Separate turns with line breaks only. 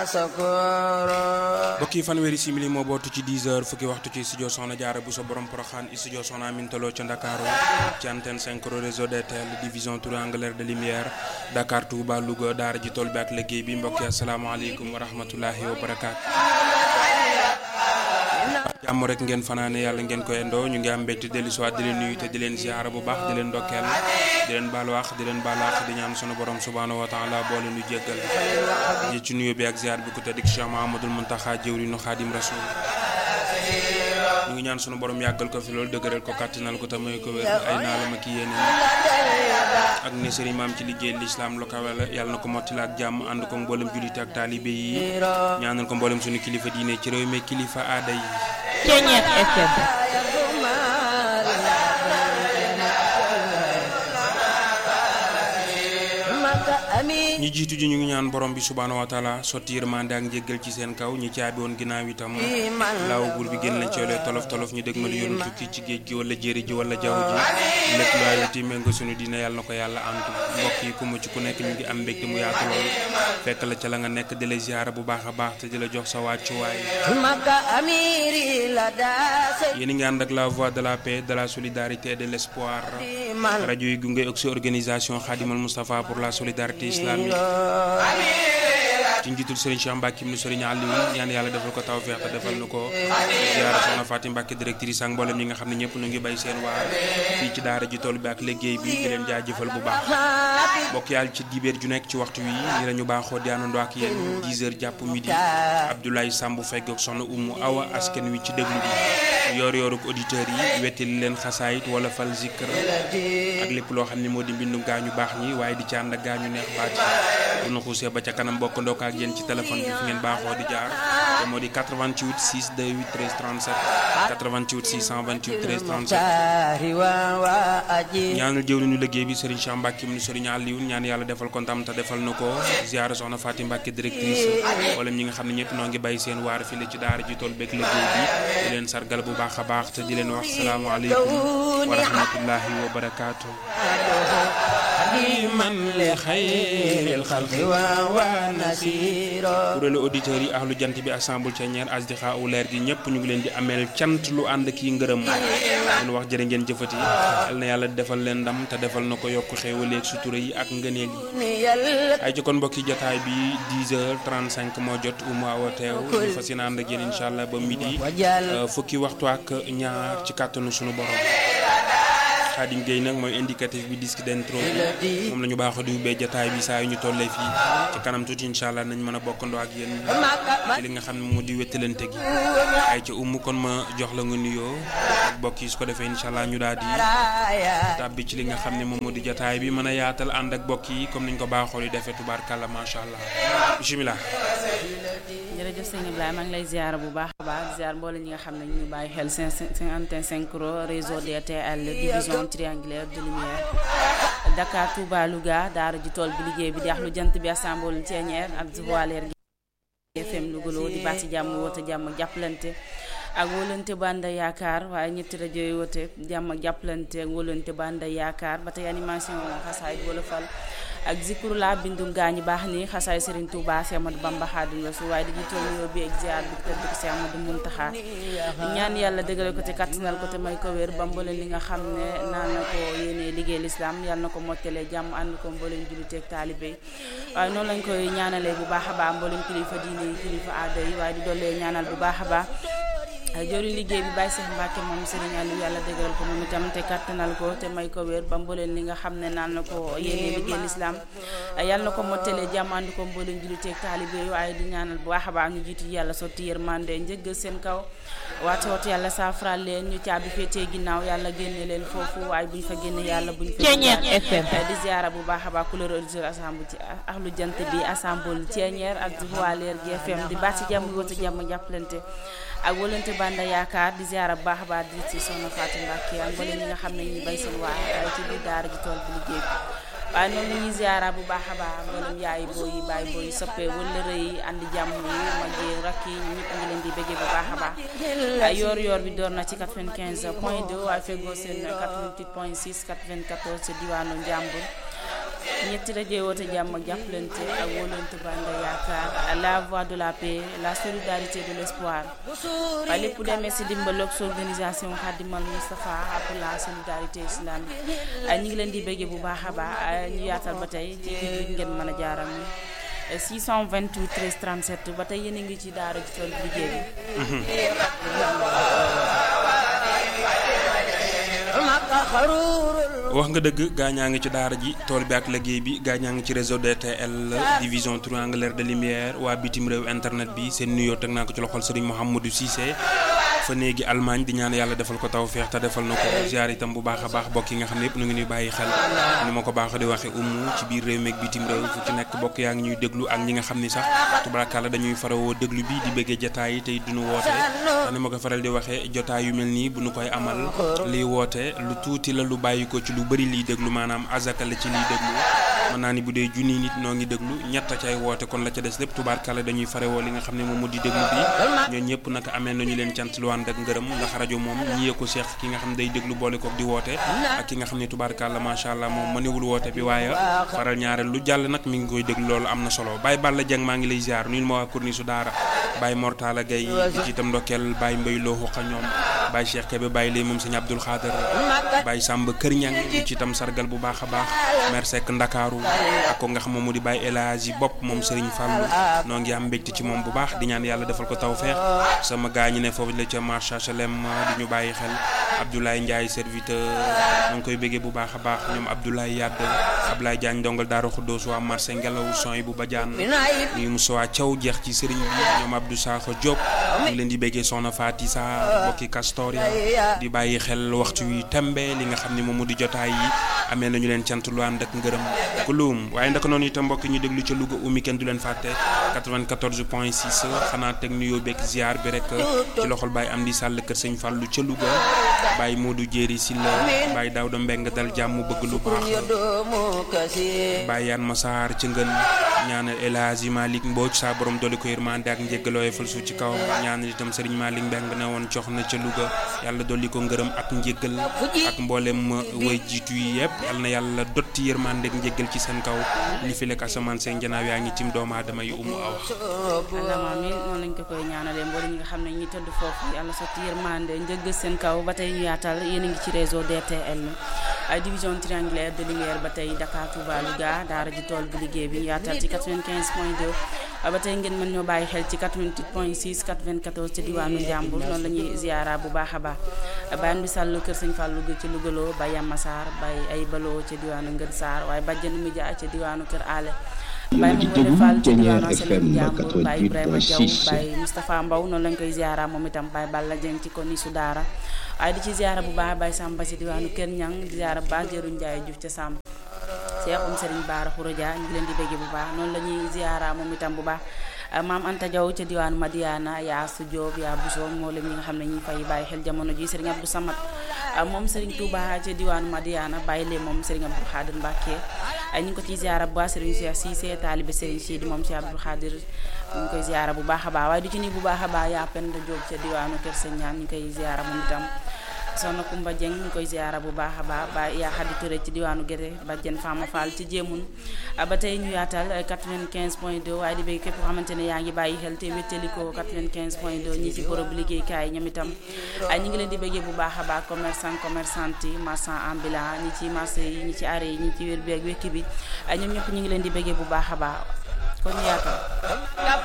mbokk yi fanweeri simili moo bootu ci 10 heures fukki waxtu ci studio Soxna Jaara bu sa borom poroxaan studio Soxna Amintaloo ca Ndakaaru ci antenne 5 réseau DTL division triangulaire de lumière Dakar Touba Louga daara ji tool bi ak liggéey bi mbokk yi asalaamaaleykum wa rahmatulahi wa barakaatu. jàmm rek ngeen fanaane yàlla ngeen koy indoo ñu ngi am mbégte dellu si waat di leen nuyu te di leen ziara bu baax di leen ndokkeel di leen baalu wax di leen baalaax di ñaan sunu borom subhaanahu wa taala boole nu jéggal ji ci nuyu bi ak ziar bi ku tëddik Cheikh Mahamadul Muntaxa jëwriñu Xaadim Rasul ñu ngi ñaan sunu borom yàggal ko fi loolu dëgëral ko kàttanal ko te may ko wér ay naalam ak yéene ak ne sëriñ maam ci liggéey lislaam lu kawe la yàlla na ko mottali ak jàmm ànd ko mboolem jullit ak taalibe yi ñaanal ko mboolem sunu kilifa diine ci réew mi kilifa aada yi
Ceeñeer FM
ñi jiitu ji ñu ngi ñaan borom bi subhaanahu wa taala sotti yërmande ak njéggal ci seen kaw ñi caabi woon ginnaaw itam laaw buur bi génn lañ coolee tolof tolof ñu dëgmal yoonu tukki ci géej gi wala jéeri ji wala jaww ji lépp lu ay wuti méngo sunu dina yàlla na ko yàlla antu mbokk yi ku mucc ku nekk ñu ngi am mbégte mu yaatu lool fekk la ca la nga nekk di la ziyaara bu baax a baax te di la jox sa wàccuwaay yéen a ngi ànd ak la voix de la paix de la solidarité et de l'espoir rajo yi gunge ak si organisation Khadimal Moustapha pour la solidarité islamique ci njiitul Serigne Cheikh Mbacke mu Serigne Aliou ñaan yàlla defal ko tawfeex te defal nu ko ziara soxna Fatim Mbacke directrice ak mboolem ñi nga xam ne ñëpp nu ngi bay seen waar fii ci daara ji tool bi ak liggéey bi di leen jaajëfal bu baax bokk yàlla ci dibeer ju nekk ci waxtu wi ñi lañu baaxoo di àndandoo ak yéen 10 heures jàpp midi Abdoulaye Samb fegg ak soxna Umu Awa askan wi ci déglu bi yoor yooruk auditeurs yi wettali leen xasaayit wala fal zikr ak lépp loo xam ne moo di mbindum gaañu baax ñi waaye di ci ànd ak gaañu neex baat yi bu na xuusee ba ca kanam bokk ndokk ak yéen ci téléphone bi fi ngeen baaxoo di jaar te moo di 88 628 13 37 88 628 13 37 ñaanal jëw ñu liggéey bi Serigne Cheikh Mbacke mu Serigne Aliou ñaan yàlla defal ko ndam te defal na ko ziara soxna Fatim Mbacke directrice wala ñi nga xam ne ñëpp noo ngi bàyyi seen waar fii la ci daara ji tool beeg liggéey bi di leen sargal bu baax a baax te di leen wax salaamaaleykum wa rahmatullahi wa barakaatu. man li xayril xalqi wa nasira kuréelu auditeurs yi ahlu jant bi assemble ca ñeer asdixa u leer gi ñëpp ñu ngi leen di ameel cant lu ànd kii ngërëm leen wax jërë ngeen jëfati yal na yàlla defal leen ndam te defal na ko yokk xéewaleeg sutura yi ak ngëneel yi ay ci kon mbokki jotaay bi 10 heures 35 moo jot umu awa teew ñu fas yéene ànd ak yéen incha allah ba midi fukki waxtu ak ñaar ci kàttanu sunu borom Xaadim Gueye nag mooy indicatif bi disque d'intro bi moom la ñu baaxoo di ubbee jataay bi saa yu ñu tollee fii ci kanam tuuti incha allah nañ mën a bokkandoo ak yéen ci li nga xam ne moo di wettalante gi ay ca umu kon ma jox la nga nuyoo ak bokk yi su ko defee incha allah ñu daal di tàbbi ci li nga xam ne moom moo di jataay bi mën a yaatal ànd ak bokk yi comme niñ ko baaxoo di defee tubaarkàlla macha allah bisimilah.
jërëjëf sëñ Ibrahima maa ngi lay ziar bu baax a baax ziar mboole ñi nga xam ne ñu ngi bàyyi xel cinquante cinq réseau DTL division triangulaire de lumière Dakar Touba Louga daara ji tool bi liggéey bi di lu jant bi assemble Thiénière ak voilère gi FM Louga loo di baax ci jàmm woote jàmm ak jàppalante ak wóolante banda yaakaar waaye ñetti rajo yi woote jàmm ak jàppalante ak wóolante banda yaakaar ba tey animation xasaay wala fal ak zikru la bindu gaañi baax ni xasaay Serigne Touba Cheikh Amadou Bamba Xaadimu Rasuul waaye dañuy toll nuyoo bi ak ziar bi tëdd ko Cheikh Amadou Muntaxa ñaan yàlla dëgale ko te kattanal ko te may ko wér ba mboolem li nga xam ne naan na ko yéene liggéey lislaam yàlla na ko mottalee jàmm ànd ko mboolem jullite ak taalibe yi waaye noonu lañ koy ñaanalee bu baax a baax mboolem kilifa diine yi kilifa aada yi waaye di dollee ñaanal bu baax a baax jori liggéey bi Baye Cheikh Mbacke moom Serigne Aliou yàlla dëgëral ko moom itam te kattanal ko te may ko wér ba mbooleen li nga xam ne naan na ko yéene liggéey lislaam yàlla na ko mottalee jàmm ànd ko mbooleen julliteeg taalibe yi waaye di ñaanal bu baax a baax ñu jiitu yàlla sotti yërmande njëggal seen kaw waate waate yàlla saafara leen ñu caabi féetee ginnaaw yàlla génne leen foofu waaye buñ fa génne yàlla buñ fa
FM
di ziara bu baax a baax couleur auditeur assemble ci ahlu jant bi assemble Thiénière ak voilère gi FM di baax ci jàmm woote jàmm jàppalante ak wëlante banda yaakaar di ziara bu baax a baax di ci soxna Fatou Mbacke ak mboolem ñi nga xam ne ñu bay seen waa ci biir daara ji tool bi liggéey bi waaye noonu ñuy ziara bu baax a baax mboolem yaay booy yi baay booy yi soppee wëllëre yi andi jàmm yi mag yi rakk yi ñëpp ngi leen di bëggee bu baax a baax yoor yoor bi door na ci 95 point 2 waaye feggoo seen 88 point 6 94 ci diwaanu Njàmbur ñetti rajo woote jàmm ak jàppalante ak wóolante bànd yaakaar la voix de la paix la solidarité de l'espoir waaye lépp demee si dimbal ak organisation Khadimal Moustapha pour la solidarité islamique ñu ngi leen di bëggee bu baax a baax ñu yaatal ba tey ci biir ngeen mën a jaaram 628 13 37 ba tey yéen a ngi ci daara ji tool liggéey
wax nga dëgg gaañaa ngi ci daara ji tool bi ak liggéey bi gaañaa ngi ci réseau DTL division triangulaire de lumière waa bitim réew internet bi seen nuyoo teg naa ko ci loxol Serigne Mouhamadou Cissé fa néegi Allemagne di ñaan yàlla defal ko taw feex te defal na ko ziar itam bu baax a baax bokk yi nga xam ne yëpp nu ngi ñuy bàyyi xel ni ma ko baax di waxe umu ci biir réew meeg bitim réew fu ci nekk bokk yaa ngi ñuy déglu ak ñi nga xam ni sax tubarakàlla dañuy farawoo déglu bi di bëggee jotaay yi tey duñu woote ndax ni ma ko faral di waxee jotaay yu mel nii bu ñu koy amal liy woote lu tuuti la lu bàyyi ko ci lu bëri liy déglu maanaam azaka la ci liy déglu mën naa ni bu dee junni nit noo ngi déglu ñett cay woote kon la ca des lépp tubaarkàlla dañuy farewoo li nga xam ne moom mu di déglu bi ñooñu ñëpp nag amee nañu leen cant lu ànd ak ngërëm ndax rajo moom ñiyee ko seex ki nga xam ne day déglu boole kook di woote ak ki nga xam ne tubaarkàlla macha allah moom mënewul woote bi waaye faral ñaareel lu jàll nag mi ngi koy déglu loolu am na solo Baye Balla Dieng maa ngi lay ziar nuyul ma waa kurni su daara Baye Mortala Gaye di ci itam ndokkeel Baye Mbay loo xuqa ñoom Baye Cheikh Kébé Baye lay moom sëñ Abdul Xaadir Baye Samba Kër Ñang di ci itam sargal bu baax a baax mer Seck Ndakaaru ak ko nga xam moom mu di Baye El Hadji bopp moom Serigne Fallou noo ngi am mbégte ci moom bu baax di ñaan yàlla defal ko tawfeex sama gaa ñi ne foofu la ca marché HLM di ñu bàyyi xel Abdoulaye Ndiaye serviteur noo ngi koy béggee bu baax a baax ñoom Abdoulaye Yadd Abdoulaye Diagne ndongal Daaru Xuddoos waa marché Ngelaw son bu Badiane ñuy Moussa Thiaw jeex ci Serigne bi ñoom Abdou Sakho Diop ñu ngi leen di béggee Soxna Fati Sa bokki Castoria di bàyyi xel waxtu wi tembe li nga xam ne moom mu di jotaay yi amee nañu leen cant lu ànd ak ngërëm kulum waaye ndaka noonu itam mbokk ñu déglu ca Louga umi kenn du leen fàtte 94 point 6 xanaa teg nuyoo beeg ziar bi rek ci loxol Baye Amdi Sall kër sëñ Fallou ca Louga Baye Modou Jéeri Silla Baye Daouda Mbeng dal jàmm bëgg lu baax Baye Yaan Masaar ca ngën ñaanal El Hadji Malick Mbodj saa borom doole ko yërmande ak njéggaloo fal su ci kaw ñaanal itam Serigne Malick Mbeng ne woon cox na ca Louga yàlla dolli ko ngërëm ak njéggal ak mboolem way jiitu yi yëpp yal na yàlla dotti yërmande ak njéggal ci seen kaw li fi lekk asamaan seen janaaw yaa ngi tim doomu aadama yi umu awa
allahumma amiin noonu lañ ko koy ñaanalee mboolem ñi nga xam ne ñi tëdd foofu yàlla sotti yërmande njëggal seen kaw ba tey ñu yaatal yéen a ngi ci réseau DTL ay division triangulaire de lumière ba tey Dakar Touba Louga daara ji tool bi liggéey bi ñu yaatal ci 95 point 2 ba tey ngeen mën ñoo bàyyi xel ci 88 point 6 94 ci diwaanu Njàmbur noonu la ñuy ziara bu baax a baax bayan bi sàll kër sëñ Fallou ci Lougaloo Baye Yamma Sarr Baye ay baloo ca diwaanu Ngën Sarr waaye bàjjenu Midia ca diwaanu Kër Ale Baye Mamadou Fall ci diwaanu Asalem Njàmbur Baye Ibrahima Diaw Baye Moustapha Mbow noonu lañ koy ziara moom itam Baye Balla Dieng ci koni su daara waaye di ci ziara bu baax Baye Samba ci diwaanu Kër Ñang di ziara bu baax Jëru Njaay Juuf ca Samb Seexum Serigne Baara Khourodia ñu ngi leen di bëgg bu baax noonu la ñuy ziara moom itam bu baax maam Anta Diaw ca diwaanu Madiana yaa su Diop yaa Bousso moo leen ñi nga xam ne ñi fay bàyyi xel jamono ji Serigne Abdou Samad moom Serigne Touba ca diwaanu Madiana bàyyi leen moom Serigne Abdou Khadir Mbacke ñu ngi ko ciy ziara bu baax Serigne Cheikh Cissé taalibe Serigne Sidi moom Cheikh Abdou Khadir ñu ngi koy ziara bu baax a baax waaye du ci nii bu baax a baax yaa Penda Diop ca diwaanu Kër Sëñ Ñaan ñu koy ziara moom itam soxna Kumba Dieng ñu koy ziara bu baax a baax ba yaa Xadi Touré ci diwaanu Gédé ba Jen Fama Fall ci jéemun ba tey ñu yaatal 95 point 2 waaye di bëgg képp koo xamante ne yaa ngi bàyyi xel te wéttaliko 95 point 2 ñi ci bërëb liggéeykaay ñoom itam ñu ngi leen di bëggee bu baax a baax commerçant commerçante yi marchand ambulant ñi ci marché yi ñi ci arrêt yi ñi ci wér bi ak wékki bi ñoom ñëpp ñu ngi leen di bëggee bu baax a baax kon ñu yaatal